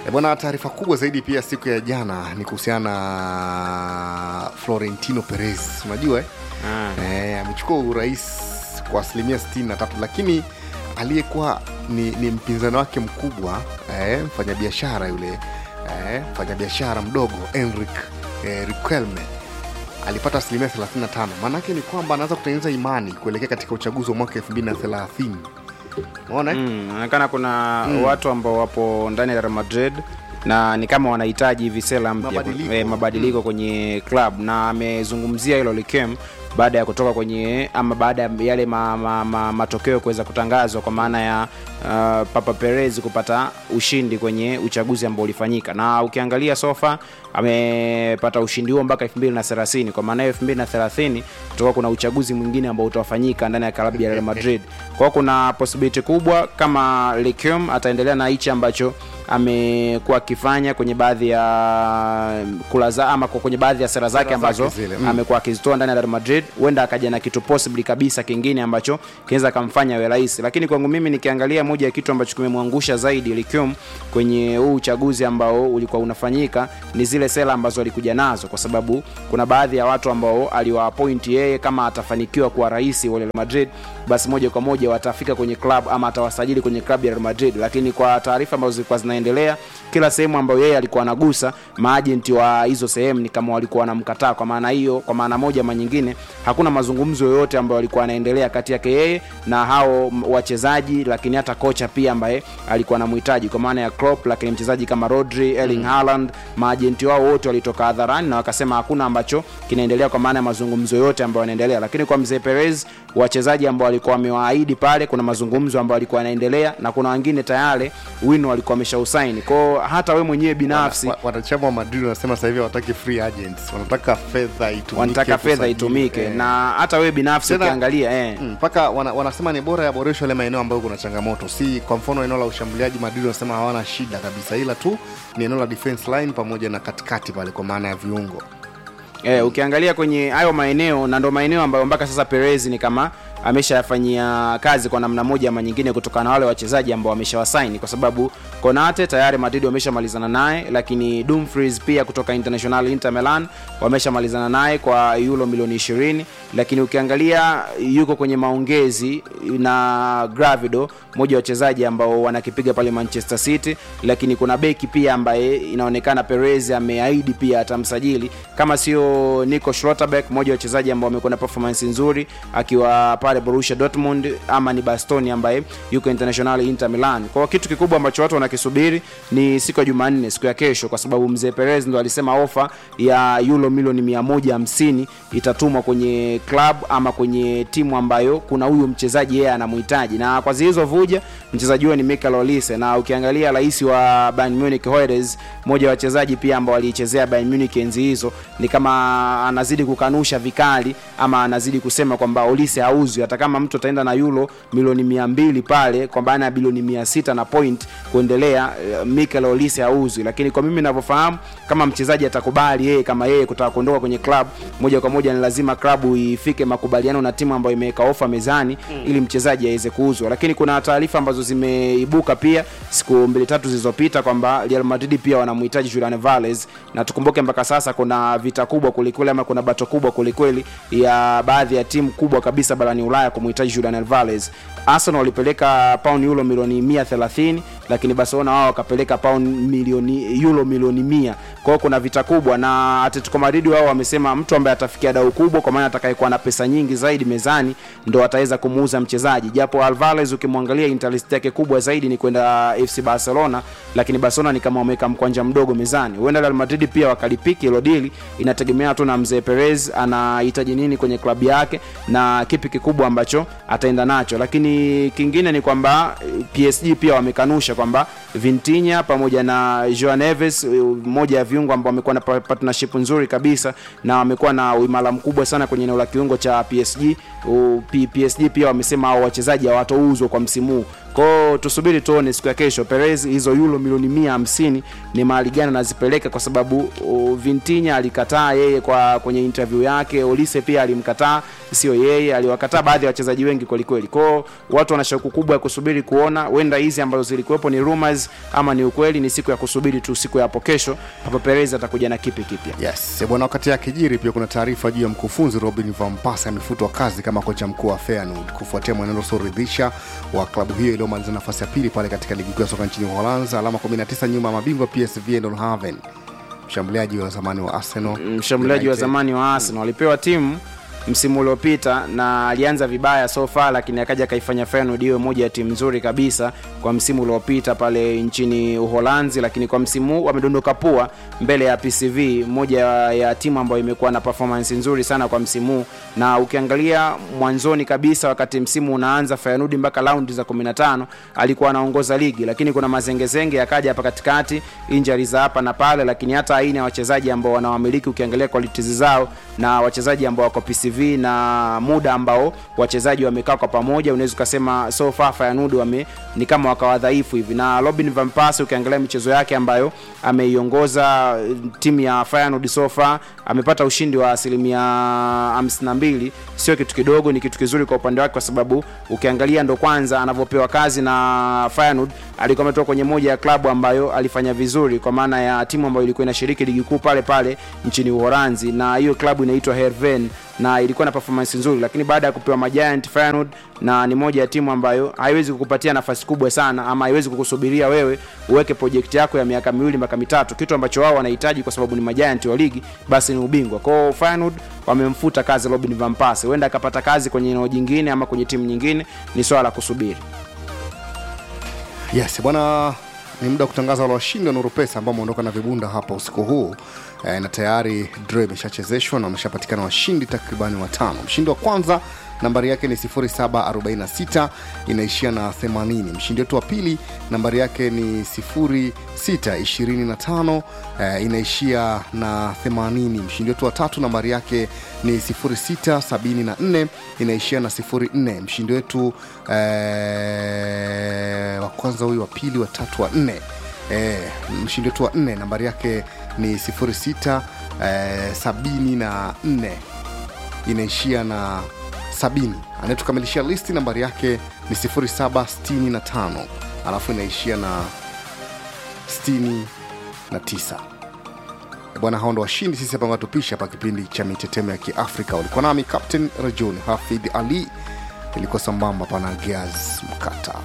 E bwana, taarifa kubwa zaidi pia siku ya jana ni kuhusiana na Florentino Perez. Unajua eh? Ah. Eh, amechukua urais kwa asilimia 63 lakini aliyekuwa ni, ni mpinzani wake mkubwa eh, mfanyabiashara yule eh, mfanyabiashara mdogo Enric eh, Riquelme alipata asilimia 35. Maanake ni kwamba anaanza kutengeneza imani kuelekea katika uchaguzi wa mwaka 2030. Unaona eh? Mm, inaonekana kuna watu ambao wapo ndani ya Real Madrid na ni kama wanahitaji hivi sera mpya Mabadiliko. eh, mabadiliko kwenye club na amezungumzia hilo likem baada ya kutoka kwenye ama baada ya yale ma, ma, ma, matokeo kuweza kutangazwa kwa maana ya uh, Papa Perez kupata ushindi kwenye uchaguzi ambao ulifanyika, na ukiangalia sofa amepata ushindi huo mpaka 2030 kwa maana hiyo 2030 kutoka kuna uchaguzi mwingine ambao utafanyika ndani ya klabu ya Real Madrid. Kwa hiyo kuna possibility kubwa kama Lecum ataendelea na hichi ambacho amekuwa akifanya kwenye baadhi ya kula za ama kwa- kwenye baadhi ya sera zake Sera ambazo zake zile, mm. amekuwa akizitoa ndani ya Real Madrid, huenda akaja na kitu possibly kabisa kingine ambacho kinaweza kamfanya awe rais. Lakini kwangu mimi nikiangalia, moja ya kitu ambacho kimemwangusha zaidi Lecum kwenye huu uchaguzi ambao ulikuwa unafanyika ni zile sera ambazo alikuja nazo, kwa sababu kuna baadhi ya watu ambao aliwaappoint yeye kama atafanikiwa kuwa rais wa Real Madrid, basi moja kwa moja watafika kwenye club ama atawasajili kwenye club ya Real Madrid. Lakini kwa taarifa ambazo zilikuwa zinaendelea, kila sehemu ambayo yeye alikuwa anagusa, maajenti wa hizo sehemu ni kama walikuwa wanamkataa. Kwa maana hiyo, kwa maana moja ama nyingine, hakuna mazungumzo yoyote ambayo alikuwa anaendelea kati yake yeye na hao m- wachezaji, lakini hata kocha pia ambaye alikuwa anamhitaji kwa maana ya Klopp, lakini mchezaji kama Rodri, Erling Haaland, maajenti wao wote walitoka hadharani na wakasema hakuna ambacho kinaendelea kwa maana ya mazungumzo yote ambayo yanaendelea. Lakini kwa mzee Perez, wachezaji ambao walikuwa wamewaahidi pale, kuna mazungumzo ambayo alikuwa yanaendelea na kuna wengine tayari wino walikuwa wameshausaini. Kwao hata we mwenyewe binafsi Wa- wanachama wa Madrid wanasema sasa hivi hawataki free agents, wanataka fedha itumike, wanataka fedha kusajili, itumike eh. na hata wewe binafsi Tena- ukiangalia eh. Mm, mpaka wana, wanasema ni bora yaboreshwe yale maeneo ambayo kuna changamoto, si kwa mfano eneo la ushambuliaji. Madrid wanasema hawana shida kabisa, ila tu ni eneo la defense line pamoja na katikati pale, kwa maana ya viungo. Eh, ukiangalia kwenye hayo maeneo na ndo maeneo ambayo mpaka sasa Perez ni kama ameshayafanyia kazi kwa namna moja ama nyingine, kutokana na wale wachezaji ambao wameshawasaini, kwa sababu Konate tayari Madrid wameshamalizana naye, lakini Dumfries pia kutoka International Inter Milan wameshamalizana naye kwa euro milioni 20, lakini ukiangalia yuko kwenye maongezi na Gravido, mmoja wa wachezaji ambao wanakipiga pale Manchester City, lakini kuna beki pia ambaye inaonekana Perez ameahidi pia atamsajili kama sio Nico Schlotterbeck, mmoja wa wachezaji ambao wamekuwa na performance nzuri akiwa pale Borussia Dortmund, ama ni Bastoni ambaye yuko International Inter Milan. Kwa hiyo kitu kikubwa ambacho watu wanakisubiri ni siku ya Jumanne, siku ya kesho, kwa sababu mzee Perez ndo alisema ofa ya euro milioni 150 itatumwa kwenye club ama kwenye timu ambayo kuna huyu mchezaji yeye anamhitaji, na kwa hizo vuja mchezaji huyo ni Mikel Olise, na ukiangalia rais wa Bayern Munich Hoyres, mmoja wa wachezaji pia ambao waliichezea Bayern Munich enzi hizo, ni kama anazidi kukanusha vikali ama anazidi kusema kwamba Olise hauzwi, hata kama mtu ataenda na euro milioni 200 pale kwa maana ya bilioni 600 na point kuendelea, eh, Mikel Olise hauzwi. Lakini kwa mimi ninavyofahamu, kama mchezaji atakubali yeye kama yeye kutaka kuondoka kwenye club moja kwa moja, ni lazima klabu ifike makubaliano na timu ambayo imeweka ofa mezani ili mchezaji aweze kuuzwa. Lakini kuna taarifa ambazo zimeibuka pia siku mbili tatu zilizopita kwamba Real Madrid pia wanamhitaji Julian Alvarez, na tukumbuke mpaka sasa kuna vita kubwa kwelikweli, ama kuna bato kubwa kwelikweli ya baadhi ya timu kubwa kabisa barani Ulaya kumhitaji Julian Alvarez. Arsenal walipeleka pound euro milioni 130 lakini Barcelona wao wakapeleka pound milioni euro milioni 100. Kwa hiyo kuna vita kubwa, na Atletico Madrid wao wamesema mtu ambaye atafikia dau kubwa, kwa maana atakayekuwa na pesa nyingi zaidi mezani ndo ataweza kumuuza mchezaji, japo Alvarez ukimwangalia interest yake kubwa zaidi ni kwenda FC Barcelona, lakini Barcelona ni kama wameweka mkwanja mdogo mezani. Huenda Real Madrid pia wakalipiki hilo dili, inategemea tu na mzee Perez anahitaji nini kwenye klabu yake na kipi kikubwa ambacho ataenda nacho, lakini kingine ni kwamba eh, PSG pia wamekanusha kwamba Vintinya pamoja na Joao Neves, eh, mmoja ya viungo ambao wamekuwa na pa- partnership nzuri kabisa na wamekuwa na uimara mkubwa sana kwenye eneo la kiungo cha PSG. U- P- PSG pia wamesema hao wachezaji hawatouzwa kwa msimu huu. kwao tusubiri tuone siku ya kesho perez hizo euro milioni mia hamsini ni mahali gani anazipeleka kwa sababu uh, vintinya alikataa yeye kwa kwenye interview yake olise pia alimkataa sio yeye aliwakataa baadhi ya wachezaji wengi kwelikweli kwao watu wana shauku kubwa ya kusubiri kuona huenda hizi ambazo zilikuwepo ni rumors ama ni ukweli ni siku ya kusubiri tu siku ya hapo kesho hapo perez atakuja na kipi kipya yes bwana wakati yake jiri pia kuna taarifa juu ya mkufunzi robin van Persie amefutwa kazi kama kocha mkuu wa Feyenoord kufuatia mwenendo usioridhisha wa klabu hiyo iliyomaliza nafasi ya pili pale katika ligi kuu ya soka nchini uholanzi alama 19 nyuma ya mabingwa psv eindhoven mshambuliaji wa zamani wa arsenal mshambuliaji wa United. zamani wa Arsenal alipewa timu msimu uliopita na alianza vibaya so far lakini akaja akaifanya Feyenoord iwe moja ya timu nzuri kabisa kwa msimu uliopita pale nchini Uholanzi, lakini kwa msimu huu wamedondoka pua mbele ya PSV, moja ya timu ambayo imekuwa na performance nzuri sana kwa msimu huu, na ukiangalia mwanzoni kabisa wakati msimu unaanza Feyenoord mpaka raundi za 15 alikuwa anaongoza ligi, lakini kuna mazengezenge yakaja hapa katikati, injuries za hapa na pale, lakini hata aina ya wachezaji ambao wanawamiliki ukiangalia qualities zao na wachezaji ambao wako PSV na muda ambao wachezaji wamekaa kwa pamoja, unaweza ukasema so far Feyenoord wame ni kama wakawa dhaifu hivi, na Robin van Persie ukiangalia michezo yake ambayo ameiongoza timu ya Feyenoord so far amepata ushindi wa asilimia 52, sio kitu kidogo, ni kitu kizuri kwa upande wake, kwa sababu ukiangalia ndo kwanza anavyopewa kazi na Feyenoord alikuwa ametoka kwenye moja ya klabu ambayo alifanya vizuri, kwa maana ya timu ambayo ilikuwa inashiriki ligi kuu pale pale nchini Uholanzi, na hiyo klabu inaitwa Heerenveen na ilikuwa na performance nzuri, lakini baada ya kupewa Magiant Feyenoord, na ni moja ya timu ambayo haiwezi kukupatia nafasi kubwa sana ama haiwezi kukusubiria wewe uweke project yako ya miaka miwili mpaka mitatu, kitu ambacho wao wanahitaji kwa sababu ni Magiant wa ligi, basi ni ubingwa. Kwa hiyo Feyenoord wamemfuta kazi Robin van Persie, huenda akapata kazi kwenye eneo jingine ama kwenye timu nyingine, ni swala la kusubiri. yes bwana ni muda wa kutangaza wale washindi wa Nuru Pesa ambao wameondoka na vibunda hapa usiku huu e, na tayari draw imeshachezeshwa na wameshapatikana washindi takribani watano. Mshindi wa kwanza nambari yake ni 0746 inaishia na 80. Mshindi wetu wa pili nambari yake ni 0625 e, inaishia na 80. Mshindi wetu wa tatu nambari yake ni 0674 inaishia na 04. Mshindi wetu e, wa kwanza huyu wa pili wa tatu wa nne e, mshindi wetu wa nne nambari yake ni 06 e, sabini na nne inaishia na sabini anayetukamilishia listi nambari yake ni 0765 alafu inaishia na 69 bwana hao ndo washindi sisi hapa ngatupisha hapa kipindi cha mitetemo ya kiafrika ulikuwa nami captain rajun hafidh ali ilikuwa sambamba pana geaz mkata